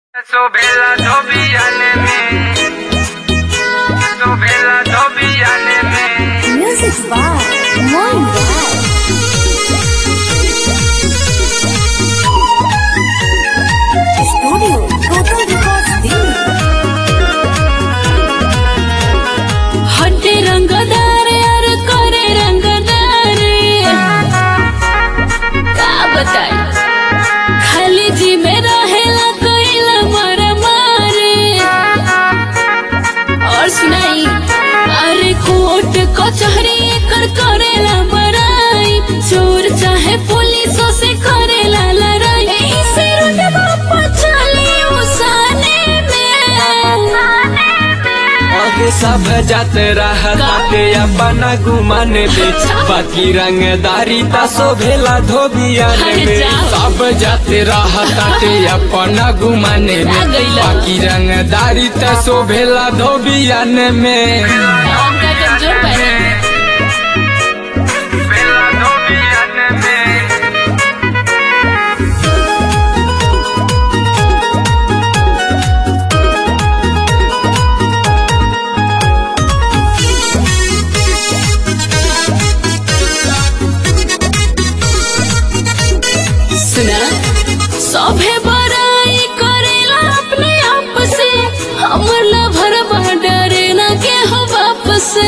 Sobela Dobianeme Sobela Dobianeme Music by Moin Wow. Studio Total Records Delhi. हटे रंगदार यार करे रंगदार का बताई खाली जी में रहेला कोइला मर मारे और सुनाई अरे कोर्ट कचहरी कर करेला बड़ाई चोर चाहे पुलिसों से करेला लड़ाई यही से रुतबा पछली उसाने में आगे सब जात रहते अपना गुमान में बाकी रंगदारी ता शोभेला धोबियान अरे में जाओ। सब जात रहते अपना गुमान में आ गइला। बाकी रंगदारी ता शोभेला धोबियान में उनका कमजोर पहना Sobela Dobianeme सुना सभे बड़ाई करेला अपने आप से हमर लभर डरे न के हो बाप से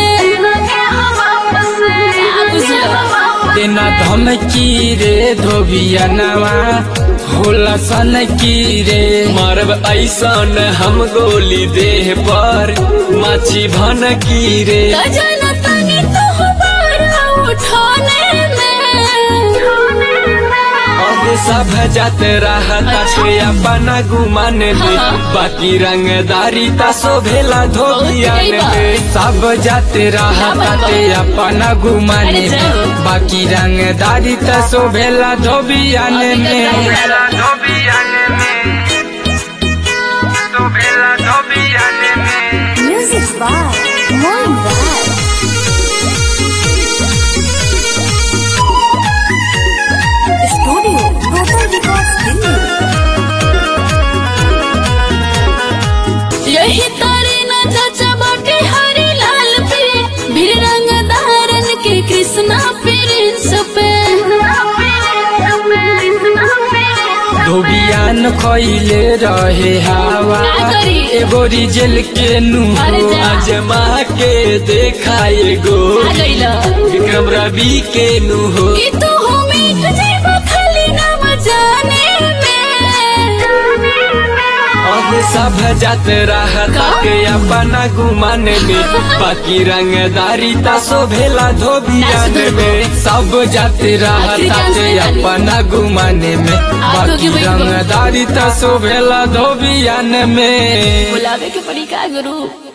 का बुझलो? देना धमकी रे धोबियनवा होला सन की रे मारब ऐसन हम गोली देह पर माछी भन की रे त जाना तनी तो हो बारा उठाने में अब सब जात रहते अपना गुमान में हाँ। बाकी रंगदारी ता शोभेला धोबियान बहुत में सब जात रहते अपना गुमान अरे में जाओ। बाकी रंगदारी ता शोभेला धोबियान अभी तो में सही Sobela Dobianeme Sobela Dobianeme Music by Moin Wow. Studio Total Records Delhi. यही तारे न चाचा बाटे हरी लाल पे भीड़ रंग धारन के कृष्णा प्रिंस पे धोबियान खैले रहे हवा का करी? एगो रिजल के अरे नु जा। अजमा के देखा एगो आ गइला विक्रम रवि के नु हो कि तू हो मीठ जेबा खाली नाम जाने में अब सब जात रहते अपना गुमान में बाकी रंगदारी ता शोभेला धोबियान नाच दो। में सब जात रहते अपना गुमान में बाकी भाई, रंगदारी ता शोभेला धोबियान में बुलावे के पड़ी का गुरु